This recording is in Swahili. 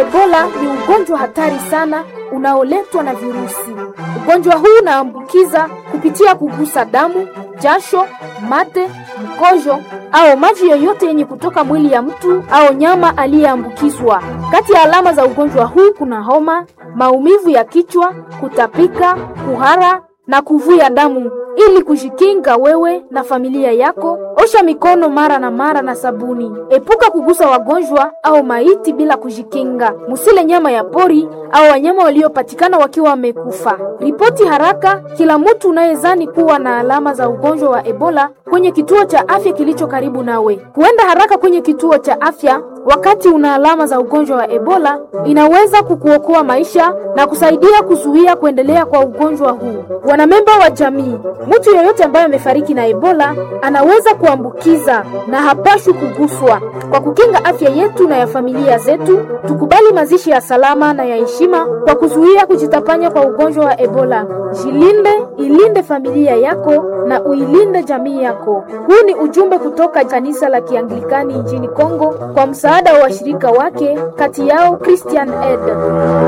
Ebola ni ugonjwa hatari sana unaoletwa na virusi. Ugonjwa huu unaambukiza kupitia kugusa damu, jasho, mate, mkojo au maji yoyote yenye kutoka mwili ya mtu au nyama aliyeambukizwa. Kati ya alama za ugonjwa huu kuna homa, maumivu ya kichwa, kutapika, kuhara na kuvuja damu. Ili kujikinga wewe na familia yako, osha mikono mara na mara na sabuni. Epuka kugusa wagonjwa au maiti bila kujikinga. Musile nyama ya pori au wanyama waliopatikana wakiwa wamekufa. Ripoti haraka kila mtu unayezani kuwa na alama za ugonjwa wa Ebola kwenye kituo cha afya kilicho karibu nawe. Kuenda haraka kwenye kituo cha afya wakati una alama za ugonjwa wa Ebola inaweza kukuokoa maisha na kusaidia kuzuia kuendelea kwa ugonjwa huu. Wanamemba wa jamii, mtu yeyote ambaye amefariki na Ebola anaweza kuambukiza na hapashwi kuguswa. Kwa kukinga afya yetu na ya familia zetu, tukubali mazishi ya salama na ya heshima kwa kuzuia kujitapanya kwa ugonjwa wa Ebola. Jilinde, ilinde familia yako na uilinde jamii yako. Huu ni ujumbe kutoka kanisa la Kianglikani nchini Kongo kwa msaada wa washirika wake, kati yao Christian Aid.